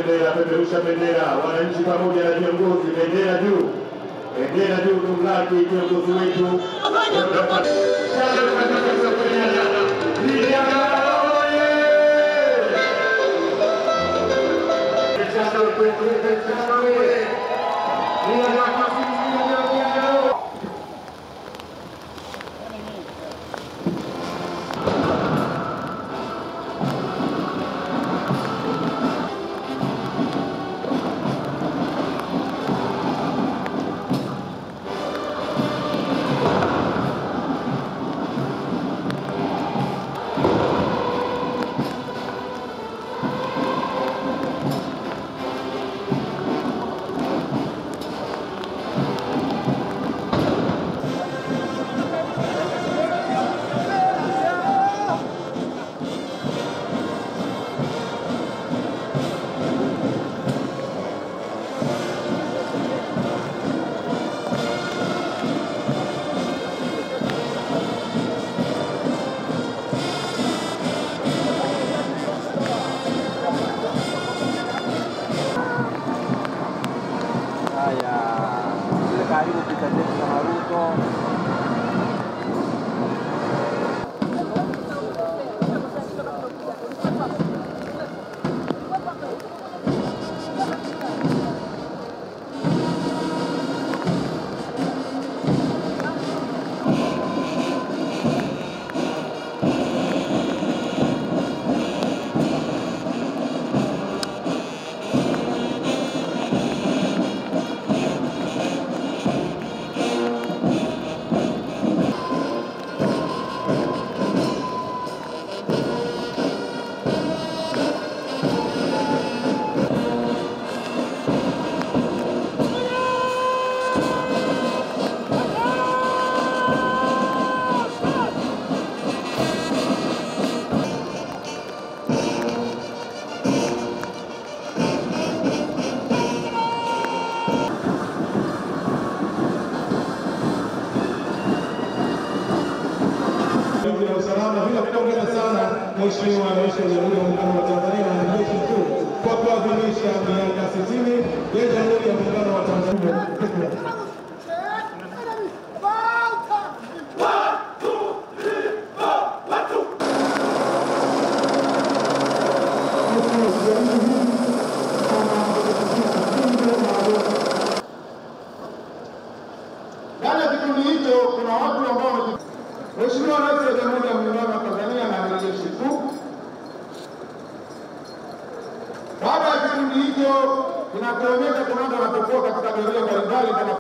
bendera, peperusha bendera, wananchi pamoja na viongozi, bendera juu, bendera juu, tumlaki kiongozi wetu. Vijana oye! Vijana oye! Vijana oye! Vijana oye! Haya, serikali kupita zetu na Maruto. ulinzi na usalama bila kupongeza sana Mheshimiwa Rais wa Jamhuri ya Muungano wa Tanzania na Jeshi Mkuu kwa kuadhimisha miaka 60 ya Jamhuri ya Muungano wa Tanzania. Ndani ya kikundi hicho kuna watu ambao wameji- Mheshimiwa Rais wa Jamhuri ya Muungano wa Tanzania na Amiri Jeshi Mkuu. Baada ya kikundi hicho kinakuonyesha kuna watu wanapokuwa katika